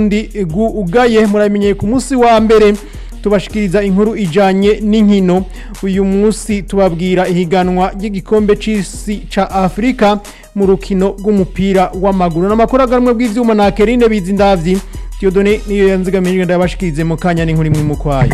ndi ugaye muramenyeye ku munsi wa mbere tubashikiriza inkuru ijanye n'inkino uyu munsi tubabwira ihiganwa ry'igikombe c'isi ca Afrika mu rukino rw'umupira w'amaguru n'amakuru aganwe bw'ivyuma na Kerine Bizindavyi Diodone niyo yanzigamije ndabashikirize mu kanya n'inkuru imwe mu kwayo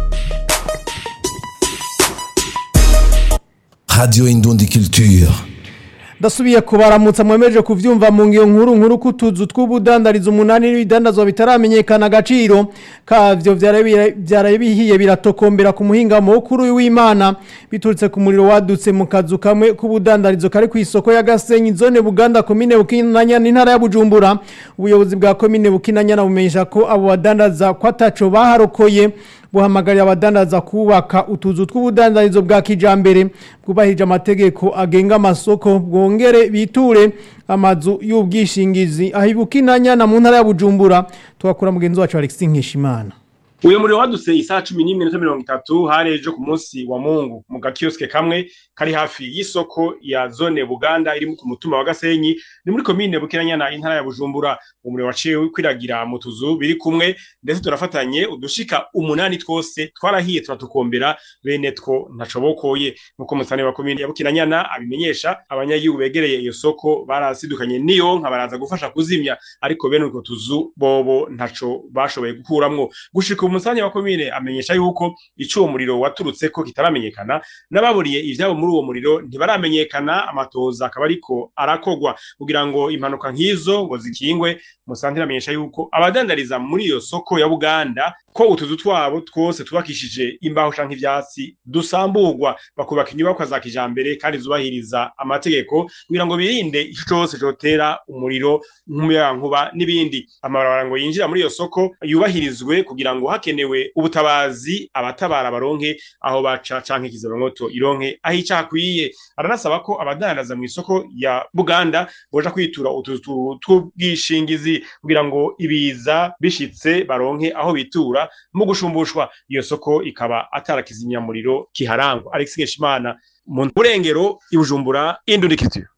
Radio Indundi Culture. ndasubiye kubaramutsa mwemeje kuvyumva mu ngiyo nkuru nkuru kutuzu tw'ubudandarizo umunani n'ibidandazwa bitaramenyekana agaciro kavyo vyaraye bihiye biratokombera ku muhinga mukuru w'Imana biturutse ku muriro wadutse mu kazu kamwe k'ubudandarizo kari ku isoko ya Gasenyi zone Buganda komine Bukinanya n'intara ya Bujumbura ubuyobozi bwa komine Bukinanya nabumenyesha ko abo badandaza kwataco baharokoye buhamagarira abadandaza kubaka utuzu tw'ubudandarizo bwa kijambere bwubahirije amategeko agenga amasoko bwongere biture amazu y'ubwishingizi aho ibukinanya na mu ntara ya Bujumbura twakura mugenzi wacu Alexis Nkishimana uyu muriro wadutse isaha cumi n'imwe n'iminota mirongo itatu hari ejo ku munsi wa mungu mu gakiyosike kamwe kari hafi y'isoko ya zone buganda iri ku mutumba wa gasenyi ni muri komine bukinanyana intara ya bujumbura umuriro waciye kwiragira mu tuzu biri kumwe ndetse turafatanye udushika umunani twose twarahiye turatukombera bene two ntacobokoye nk'uko musane wa komine ya bukinanyana abimenyesha abanyagihugu begereye iyo soko barasidukanye niyo nka baraza gufasha kuzimya ariko bene utwo tuzu bobo ntaco bashoboye gukuramwo gushika umusanya wa komine amenyesha yuko ico uwo muriro waturutse ko kitaramenyekana n'ababuriye ivyabo muri uwo muriro ntibaramenyekana amatoza akaba ariko arakogwa kugira ngo impanuka nk'izo ngo zikingwe musantira amenyesha yuko abadandariza muri iyo soko ya Buganda ko utuzu twabo twose tubakishije imbaho canke ivyatsi dusamburwa bakubaka inyubakwa za kijambere kandi zubahiriza amategeko kugira ngo birinde ico cose cotera umuriro nk'umuyagankuba n'ibindi amabarabara ngo yinjira muri iyo soko yubahirizwe kugira ngo hakenewe ubutabazi abatabara baronke aho baca canke kizabamwoto ironke aho ica hakwiye aranasaba ko abadandaza mu isoko ya Buganda boja kwitura utuzu tw'ubwishingizi kugira ngo ibiza bishitse baronke aho bitura mu gushumbushwa iyo soko ikaba atarakizimyamuriro kiharangwa Alex Ngeshimana mu burengero ibujumbura indundikitiro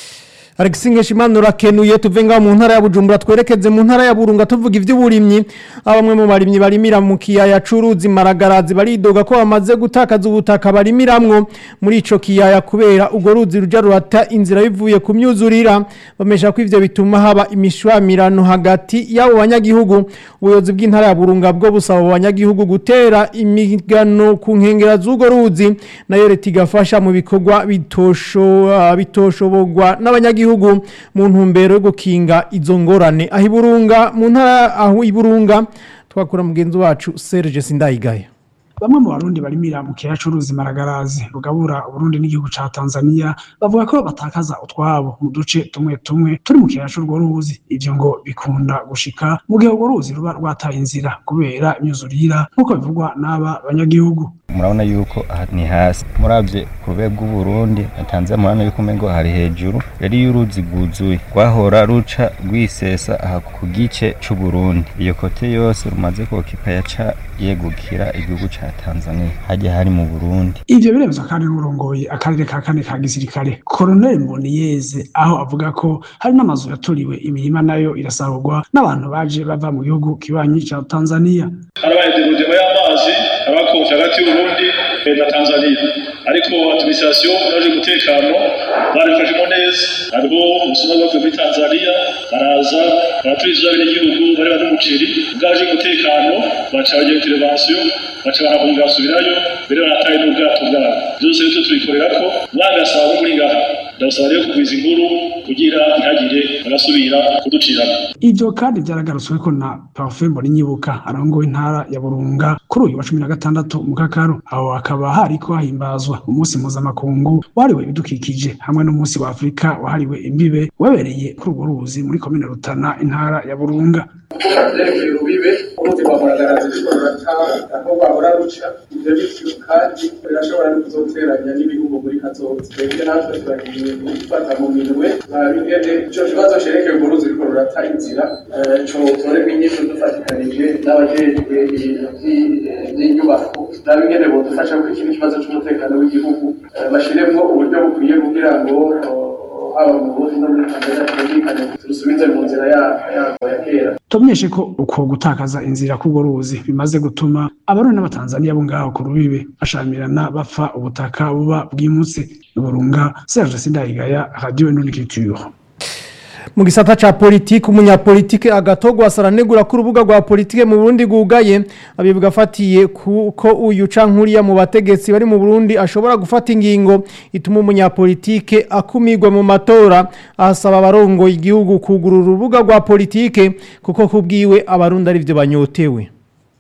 Alex Ngeshimana urakenuye tuve ngaho mu ntara ya Bujumbura twerekeze mu ntara ya Burunga tuvuga ivy'uburimyi abamwe mu barimyi barimira mu kiyaya curuzi maragarazi baridoga ko bamaze gutakaza ubutaka barimiramwo muri ico kiyaya kubera ugo ruzi ruja rurata inzira bivuye ku myuzurira bamesha ko ivyo bituma haba imishwamirano hagati y'abo banyagihugu ubuyobozi bw'intara ya Burunga bwo busaba abo banyagihugu gutera imigano ku nkengera z'ugo ruzi nayo leta igafasha mu bikorwa bitosho bitoshoborwa n'abanyagihugu gihugu mu ntumbero yo gukinga izo ngorane aho iburunga mu ntara aho iburunga twakura mugenzi wacu Serge Sindayigaya bamwe mu barundi barimira mu kiyaya c'uruzi maragarazi rugabura uburundi n'igihugu ca tanzania bavuga ko batakaza utwabo mu duce tumwe tumwe turi mu kiyaya c'urwo ruzi ivyo ngo bikunda gushika mu gihe urwo ruzi ruba rwataye inzira kubera imyuzurira nk'uko bivugwa n'aba banyagihugu murabona yuko aha ni hasi muravye ku rwego rw'uburundi na tanzania murabona yuko umengo hari hejuru rero iyo uruzi rwuzuye rwahora ruca rwisesa aha ku gice c'uburundi iyo kote yose rumaze kokipa yaca yegukira igihugu ca tanzania hajya hari mu burundi ivyo biremezwa kandi n'urongoye akarere ka kane ka gisirikare koroneli mboniyeze aho avuga ko hari n'amazu yaturiwe imirima nayo irasahurwa n'abantu baje bava mu gihugu kibanyi ca tanzania harabaye degudema y'amazi abakonje hagati y'uburundi na tanzania ariko administration yaje umutekano barifashemo neza hariho ubusuma bwavuye muri tanzania baraza baraturiza abenegihugu bari bari umuceri bwaje umutekano baca bagira intervention baca barahunga basubirayo mbere barataye n'ubwato bwabo byose rero tubikorera ko mwagasaba muri ngaha ndabasaba rero kugwiza inkuru kugira ntihagire bagasubira kuducirana ivyo kandi vyaragarutsweko na parfum Nyibuka arongoye intara ya Burunga kuri uyu wa cumi na gatandatu mu Kakaro aho hakaba hariko hahimbazwa umunsi mpuzamakungu wahariwe ibidukikije hamwe n'umunsi wa Afurika wahariwe imbibe wabereye kuri urwo ruzi muri komine Rutana intara ya Burunga vyerekeye urubibe uruzi rwa muragarazi rushobora rurata aho rwahora ruca ivyo bityo kandi birashobora no kuzoteranya n'ibihugu muri kazoza twebwe natwe turagiye gufata mu minwe bingene ico kibazo cerekeye urwo ruzi ruriko rurata inzira cotorerwa inyishu dufatikanije n'abajejwe ibintu vy'inyubako nabingene bodufasha kuri kino kibazo c'umutekano w'igihugu bashiremwo uburyo bukwiye kugira ngo haba mu burundi no muri tanzania twumvikane turusubize mu nzira yarwo ya kera tumenyeshe ko uko gutakaza inzira k'urwo ruzi bimaze gutuma abarundi n'abatanzaniya bo ngaho ku rubibe bashamirana bapfa ubutaka buba bwimutse burunga serge sindayigaya radio nunikiture mu gisata ca politike umunyapolitike agatogwa asaranegura ko urubuga rwa politike mu Burundi gugaye abivuga afatiye ko uyu cankuriya mu bategetsi bari mu Burundi ashobora gufata ingingo ituma umunyapolitike akumirwa mu matora asaba abarongo igihugu kugurura urubuga rwa politike kuko kubwiwe abarundi ari byo banyotewe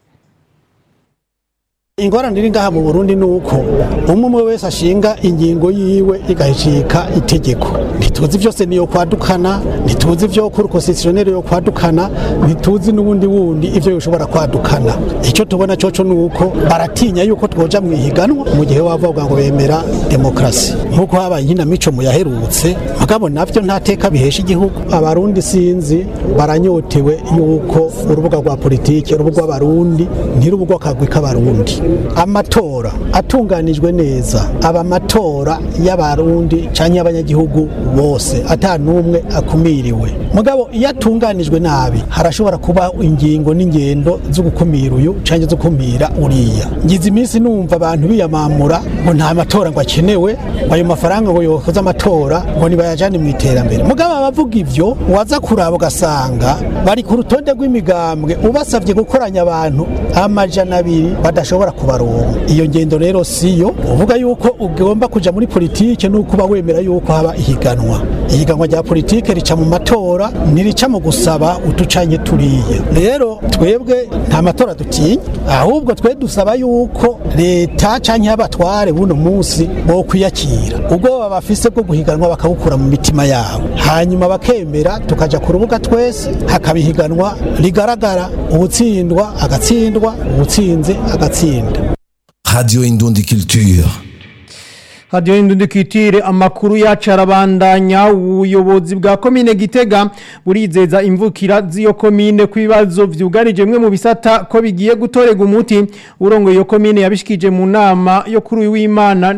ingorane iri ngaha mu Burundi nuko umwe wese ashinga ingingo yiwe igahicika itegeko ntituzi byose niyo kwadukana ntituzi byo kuri constitutionnel yo kwadukana ntituzi n'ubundi wundi ivyo yoshobora kwadukana icyo tubona coco nuko baratinya yuko twoja mu ihiganwa mu gihe wavuga ngo bemera demokrasi nkuko habaye inkinamico mu yaherutse mugabo navyo nta teka bihesha igihugu abarundi sinzi baranyotewe yuko urubuga rwa politike urubuga rw'abarundi ntirubuga akagwi k'abarundi amatora atunganijwe neza aba amatora y'abarundi cyangwa y'abanyagihugu bose ata n'umwe akumiriwe mugabo iyo atunganijwe nabi harashobora kuba ingingo n'ingendo zo gukumira uyu cyangwa zo gukumira uriya ngize iminsi numva abantu biyamamura ngo nta matora ngo akenewe ngo ayo mafaranga ngo yokoze amatora ngo nibayajane mu iterambere mugabo abavuga ivyo waza kuraba ugasanga bari ku rutonde rw'imigambwe ubasabye gukoranya abantu amajana abiri badashobora kubaronka iyo ngendo rero siyo uvuga yuko ugomba kuja muri politike nuko uba wemera yuko haba ihiganwa ihiganwa rya politike rica mu matora ntirica mu gusaba utucanye turiye rero twebwe nta matora dutinya ahubwo twe dusaba yuko leta canke abatware buno munsi bo kwiyakira ubwo babafise bwo guhiganwa bakabukura mu mitima yabo hanyuma bakemera tukaja ku rubuga twese hakaba ihiganwa rigaragara ubutsindwa agatsindwa ubutsinze agatsinda Radio Indundi Culture. hadiyo y'indundikitire amakuru yacu arabandanya ubuyobozi bwa komine gitega burizeza imvukira z'iyo komine ku bibazo byugarije bimwe mu bisata ko bigiye gutorega umuti urongo iyo komine yabishikije mu nama yo kuri uyu w'imana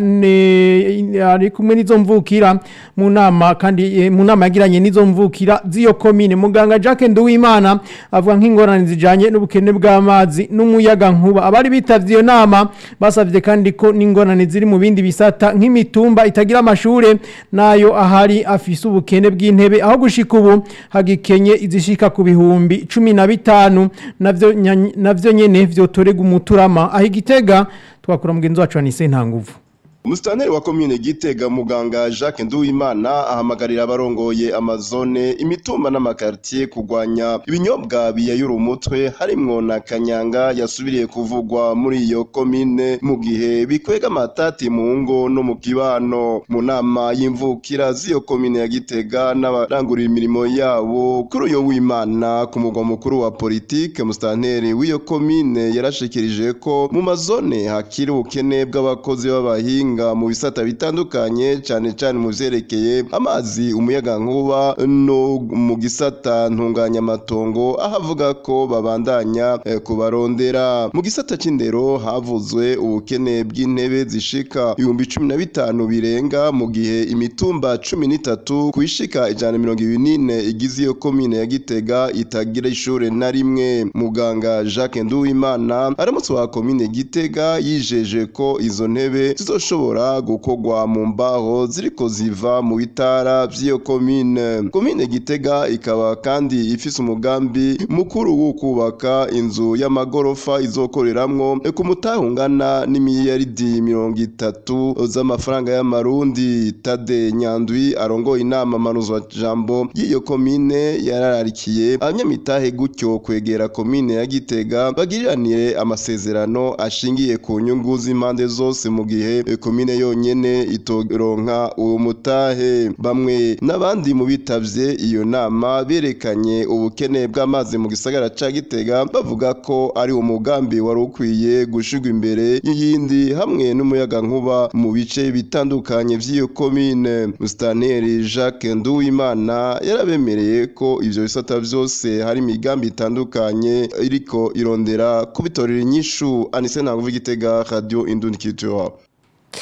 ari kumwe n'izo mvukira mu nama kandi mu nama yagiranye n'izo mvukira z'iyo komine muganga Jacques Nduwimana avuga nk'ingorane zijanye n'ubukene bw'amazi n'umuyaga nkuba abari bitavye iyo nama basavye kandi ko n'ingorane ziri mu bindi bisata nk'imitumba itagira amashure nayo ahari afise ubukene bw'intebe aho gushika ubu hagikenye izishika ku bihumbi cumi na bitanu navyo nya- navyo nyene vyotorega umuturama aho igitega twakura mugenzi wacu Anise Ntanguvu Musitanteri wa komine Gitega muganga Jacques Nduwimana ahamagarira abarongoye amazone imitumba n'amakartier kugwanya ibinyobwa biyayura umutwe harimwo na kanyanga yasubiriye kuvugwa muri iyo komine mu gihe bikwega amatati mu ngo no mu kibano mu nama y'imvukira z'iyo komine ya Gitega n'abarangurira imirimo yabo kuri uyo w'Imana ku mugwa mukuru wa politike musitanteri w'iyo komine yarashikirije ko mu mazone hakiri ubukene bw'abakozi b'abahinga mu bisata bitandukanye cyane cyane mu vyerekeye amazi umuyaga nkuba no mu gisata ntunganyamatongo aho avuga ko babandanya eh, kubarondera mu gisata c'indero havuzwe ubukene bw'intebe zishika ibihumbi cumi na bitanu birenga mu gihe imitumba cumi n'itatu kwishika ijana na mirongo ibiri n'ine igize iyo komine ya Gitega itagira ishure na rimwe muganga Jacques Nduwimana aramutse wa komine Gitega yijeje ko izo ntebe zizoshobora gukorwa mu mbaho ziriko ziva mu bitara vy'iyo komine komine Gitega ikaba kandi ifise umugambi mukuru wo kubaka inzu y'amagorofa izokoreramwo ku mutahungana n'imiliyaridi mirongo itatu z'amafaranga y'amarundi Tade Nyandwi arongoye inama manuzwa jambo y'iyo komine yarararikiye abanyamitahe gutyo kwegera komine ya Gitega bagiriranire amasezerano ashingiye ku nyungu z'impande zose mu gihe e, komine yonyene itoronka uwo mutahe bamwe n'abandi mu bitavye iyo nama berekanye ubukene bw'amazi mu gisagara ca Gitega bavuga ko ari umugambi wari ukwiye gushirwa imbere y'iyindi hamwe n'umuyaga nkuba mu bice bitandukanye vy'iyo komine Mustaneri Jacques Nduwimana yarabemereye ko ivyo bisata vyose hari imigambi itandukanye iriko irondera kubitorera inyishu Anise Ntanguvu Gitega Radio Indundi Culture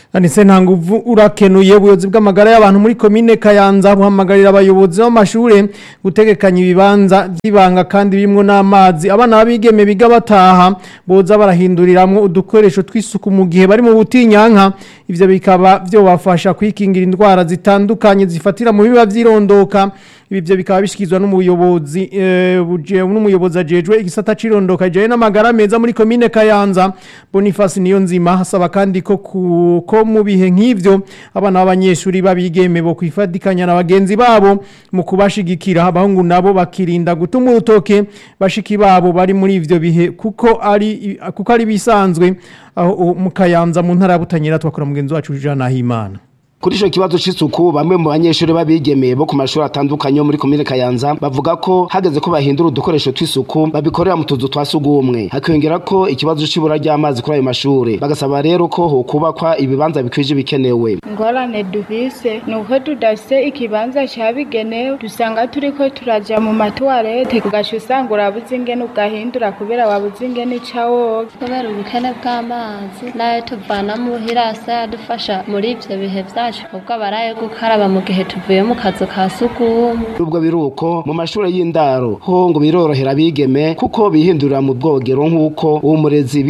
Anise ntanguvu urakenuye ubuyobozi bw'amagara y'abantu muri komine Kayanza buhamagarira abayobozi b'amashure gutegekanya ibibanza by'ibanga kandi birimwo n'amazi abana babigeme biga bataha boza barahinduriramwo udukoresho tw'isuku mu gihe bari mu butinyanka ivyo bikaba vyobafasha kwikingira indwara zitandukanye zifatira mu biba vyirondoka ibi byo bikaba bishikizwa n'umuyobozi eh, buje n'umuyobozi ajejwe igisata cirondoka je n'amagara meza muri komine Kayanza Boniface niyo nzima hasaba kandi ko ku- ko mu bihe nk'ivyo abana b'abanyeshuri babigeme bo kwifadikanya na bagenzi babo mu kubashigikira abahungu nabo bakirinda gutuma urutoke bashiki babo bari muri ivyo bihe kuko ari kuko ari bisanzwe aho mu Kayanza mu ntara ya Butanyera twakora mugenzi wacu Jean Nahimana Kuri ico kibazo c'isuku bamwe mu banyeshuri babigemeye bo ku mashuri atandukanye yo muri komine Kayanza bavuga ko hageze ko bahindura udukoresho tw'isuku babikorera mu tuzu twa sugumwe hakiyongera ko ikibazo c'ibura ry'amazi kuri ayo mashure bagasaba rero ko hokubakwa ibibanza bikwije bikenewe ingorane dufise ni uko tudafise ikibanza cabigenewe dusanga turiko turaja mu matuwarete ugaca usanga urabuze ingene ugahindura kubera wabuze ingene ica woga kubera ubukene bw'amazi nayo tuvana muhira asa yadufasha muri ivyo bihe vyacu ubwo abaraye gukaraba mu gihe tuvuye mu kazu ka sugumwe nubwo biruko mu mashure y'indaro ho ngo birorohera abigeme kuko bihindurira mu bwogero nk'uko uwo murezi